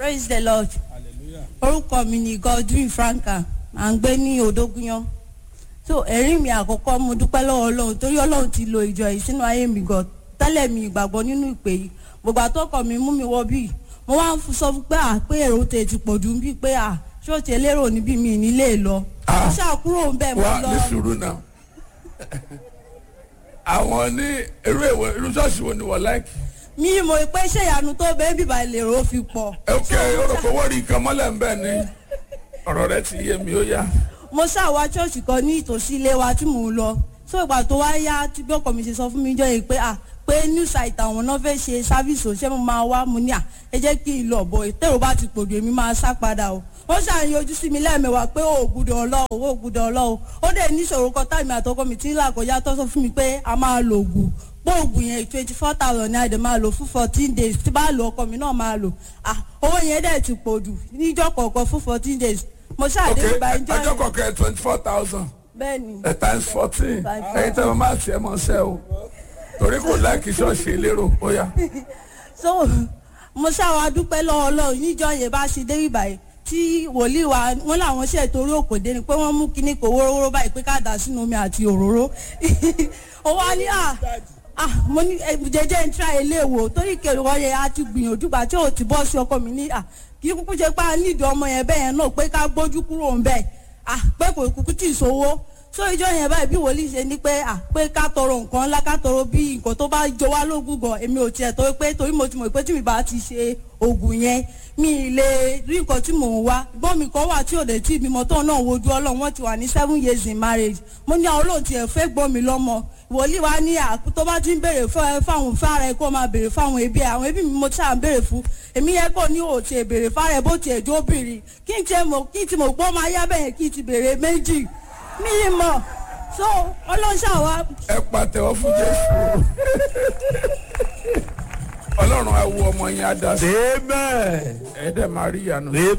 praise the lord orúkọ mi ni godwin franka à ń gbé ní odógúnyán so ẹ̀rí mi àkọ́kọ́ mo dúpẹ́ lọ́wọ́ ọlọ́run torí ọlọ́run ti lo ìjọ yìí sínú ayé mi gan tẹ́lẹ̀ mi ìgbàgbọ́ nínú ìpè yìí gbogbo àtọ́kọ̀ mi mú mi wọ bíi mo wá ń sọ fún pé à pé èrò tè ti pọ̀ jù bíi pé à ṣé o ti lérò níbí mi nílé lọ Ah. mo ṣàkúrò ń bẹ̀ mo wá lọ ní sùúrù náà àwọn ní irú èwo irú ṣọ́ọ̀ṣì wo ni wọ́n láìkì. mi mo pé ṣé ìyanu tó bẹ́ẹ̀ bíbá lèrò fi pọ̀ ok orúkọ wọ́n rí nǹkan mọ́lẹ̀ ń bẹ̀ ni ọ̀rọ̀ rẹ ti yé mi ó yá. mo ṣàwá ṣọ́ọ̀ṣì kan ní ìtòsí ilé wa tí mò ń lọ so ìgbà tó wá yá tí bí ọkọ mi ṣe sọ fún mi jọ yìí pé à pé new site àwọn náà fẹ́ ṣe sáfíìsì ò ṣé mo máa wá mo ní à ẹ jẹ́ kí n lọ bọ̀ ìtẹ̀rù bá ti pòjò èmi máa sá padà o wọ́n ṣàyìn ojú sí mi lẹ́ẹ̀mẹwàá pé ó gbúdọ̀ ọlọ́ọ̀ ó gbúdọ̀ ọlọ́ọ̀ ó dẹ̀ níṣòro kan táìmì àtọkọ mi tí ń là kọjá tó sọ fún mi pé a máa lo ògùn pé ògùn yẹn twenty four thousand ní àdè máa lò fún fourteen days tí bá lo ọkọ mi náà máa lò ah owó yẹn dẹ̀ ti pòjù níjọ́ kọ̀ọ̀kan fún fourteen days mo ok ṣàdé ìgbà ìjọ ọjọ́ kọ̀ọ̀kan twenty four thousand bẹ́ẹ̀ ni times fourteen ẹ̀yin tẹ́ wọ́n máa tiẹ̀ mọ́ sẹ́ o torí kò láìkì ṣọ́ọ̀ṣì elérò ó yá. so mo ṣàwọn adúpẹ́ lọ́wọ́ ọlọ́run níjọ́ yẹn bá ṣe dé ìbàyẹ̀ tí wòlíì wa wọn làwọn ṣe torí òkòdé ni pé wọ́n mú kinní kò wórówóró báyìí pé ká dà sínú omi àti òróró ó wá ní à ah mo ní eh, jẹjẹ ń tra ilé wò torí kèrè wọn yẹn a ti gbìyànjú gbà tí ò ti bọ́ sí ọkọ mi ní à kí kúkú ṣe pé a nídìí ọmọ yẹn bẹ́ẹ̀ yẹn náà pé ká gbójú kúrò ń bẹ́ẹ̀ ah pé kò kúkú tì í sówó so ìjọ yẹn báyìí bí wòlíì ṣe ní pé à pé ká tọrọ nǹkan ńlá ká tọrọ bí nǹkan tó bá jọ wá lógún gan èmi ò tiẹ̀ tó pé torí mo ti mọ̀ pé tí mi bá ti ṣe oògùn yẹn mi ì lè rí nǹkan tí mò ń wá gbọ́n mi kan wà tí ò lè tí ìbímọ tó náà wojú ọlọ́run wọ́n ti wà ní seven years in marriage mo ní àwọn olóòtú ẹ̀ fẹ́ gbọ́n mi lọ́mọ wòlíì wa ní àkú tó bá ti ń béèrè fún ẹ fáwọn fára ẹ kó máa béèrè fáwọn ẹbí ẹ àwọn ẹbí mi mo ti à ń béèrè fún èmi yẹ kó ní òtí ẹ béèrè fára ẹ bó ti ẹjọ́ obìnrin kí n tiẹ̀ mọ̀ kí n ti mọ̀ pé ó máa yá bẹ́yẹn kí n ti béèrè méjì mi ì mọ̀ so ọlọ́ṣà wa ẹ pàtẹ́wọ́ fún jésù ọlọ́run á wo ọmọ yẹn á dá sí amen ẹ dẹ̀ máa rí ìyanu. amen